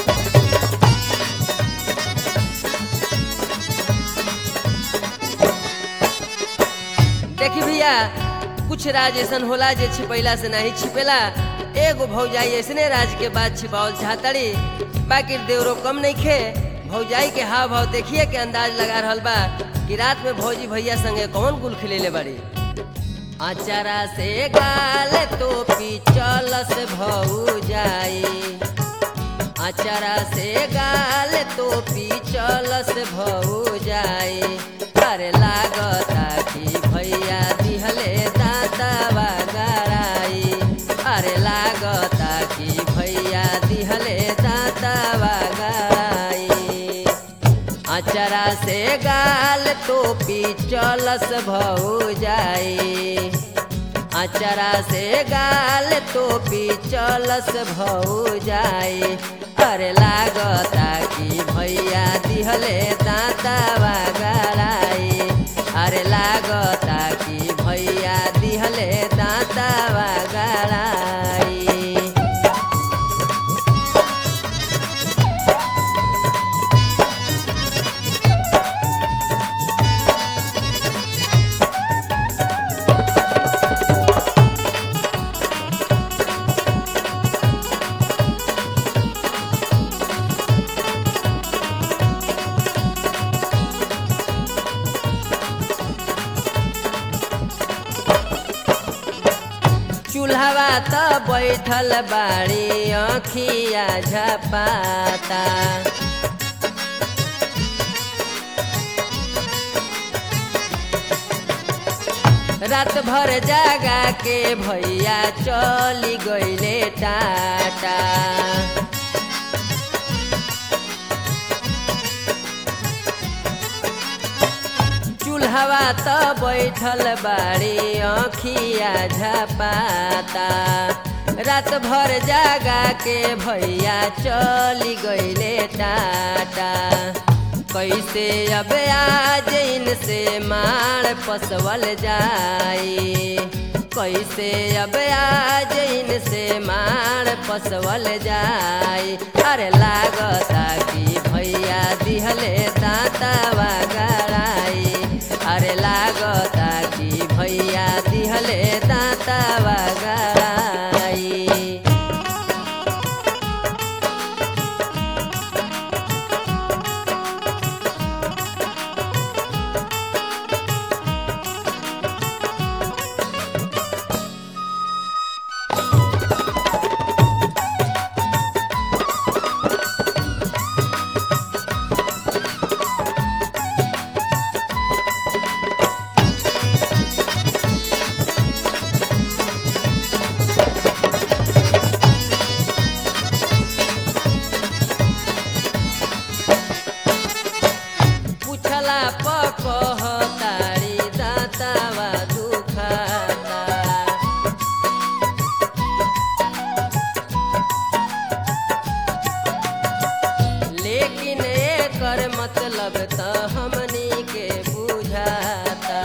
देखी भैया कुछ राज ऐसन होला जे छिपैला से नहीं छिपेला एगो भौजाई ऐसने राज के बाद छिपावल चाहतड़ी बाकी देवरो कम नहीं खे भौजाई के हाव भाव देखिए के अंदाज लगा रहल बा कि रात में भौजी भैया संगे कौन गुल खिलेले बड़ी अचारा से गाल तो पिचलस भौजाई अचारा से गाल तो पिचलस भौजाई अरे लागता कि भैया दिहले दातावा गराई अरे लागता कि भैया दिहले दातावा गराई अचरा से गाल तो पिचलस भौजाई अचरा से गाल तो पिचलस भौजाई अरे लागता कि भैया दिहले दातावा गराई अरे लागता कि भैया दिहले दातावा गराई चूल्हवा त बैठल बाड़ी अखिया झपाता रात भर जागा के भैया चली गईले टाटा चूल्हवा त बैठल बाड़ी अखिया झपाता रात भर जागा के भैया चली गईले टाटा कैसे अब आज इनसे मार पसवल जाई कैसे अब आज इनसे मार पसवल जाई अरे लागता कि भैया दिहले दातावा गराई अरे लागता कि भैया दिहले दातावा गराई पूछला पकहतारी दातावा दुखाता लेकिन एकर मतलब त हमनी के बुझाता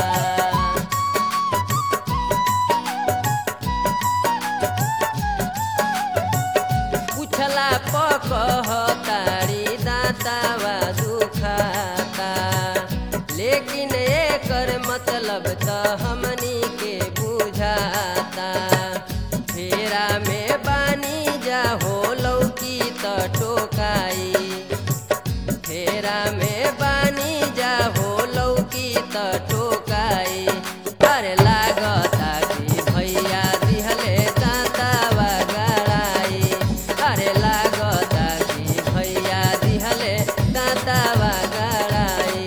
पूछला पकहतारी दातावा दुखाता लेकिन एकर मतलब त हमनी के बुझाता फेरा में बानी जा हो लौकी त टोकाई फेरा में बानी जा हो लौकी त टोकाई अरे लागता कि भैया दिहले दातावा गराई अरे लागता कि भैया दिहले दातावा गराई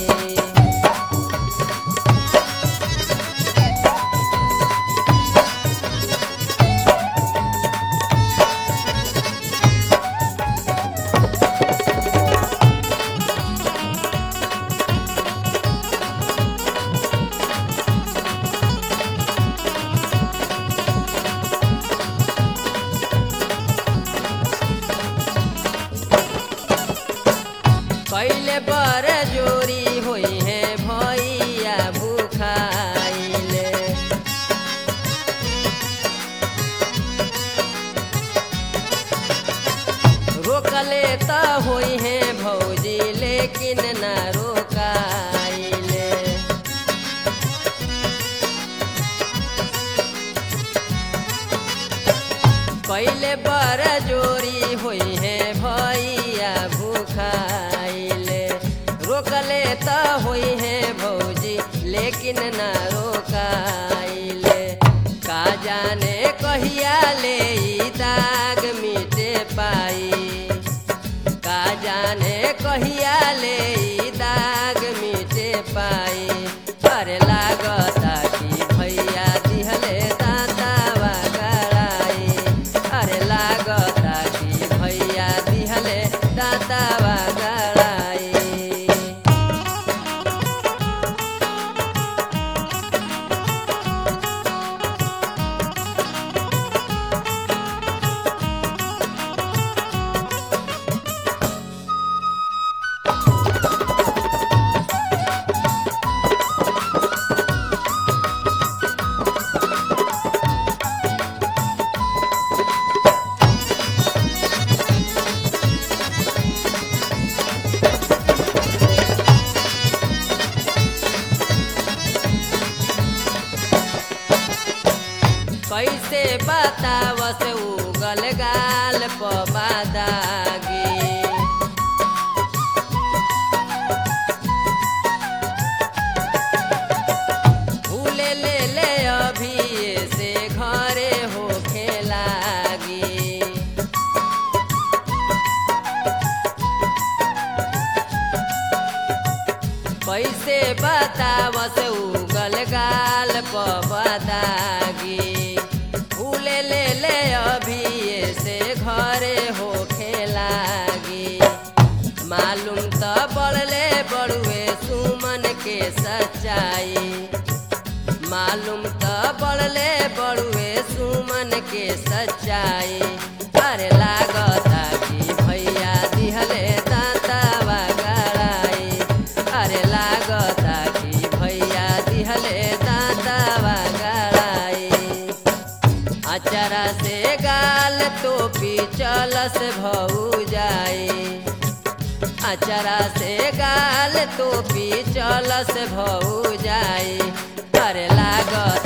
कैले बर जोरी होई है भैया भूखाइले रोकल रोकले त होई है भौजी लेकिन ना रोकाइले कैले बर जोरी होई है भैया भूखाइले रोकले त होई है भौजी लेकिन ना रोकाइले का जाने कहिया ले ई दाग मिटे पाई का जाने कहिया ले ई दाग मिटे पाई अरे लागता कि भैया दिहले दातावा गड़ाई अरे लागता कि भैया दिहले दातावा गड़ाई कैसे बतावस उगल गाल पबादागी भूले ले ले अभी से घरे होखे लागी कैसे बतावस उगल गाल पबदागी भूले ले ले अभी से घरे होखे लागी मालूम त बढ़ले बड़ुए सुमन के सच्चाई मालूम त बढ़ले बड़ुए सुमन के सच्चाई अरे लागता कि भैया दिहले दातावा गड़ाई अरे लागता कि भैया दिहले दातावा गड़ाई अचरा से गाल टोपी चलस भऊ जाई अचरा से गाल टोपी चलस भऊ जाई अरे लागत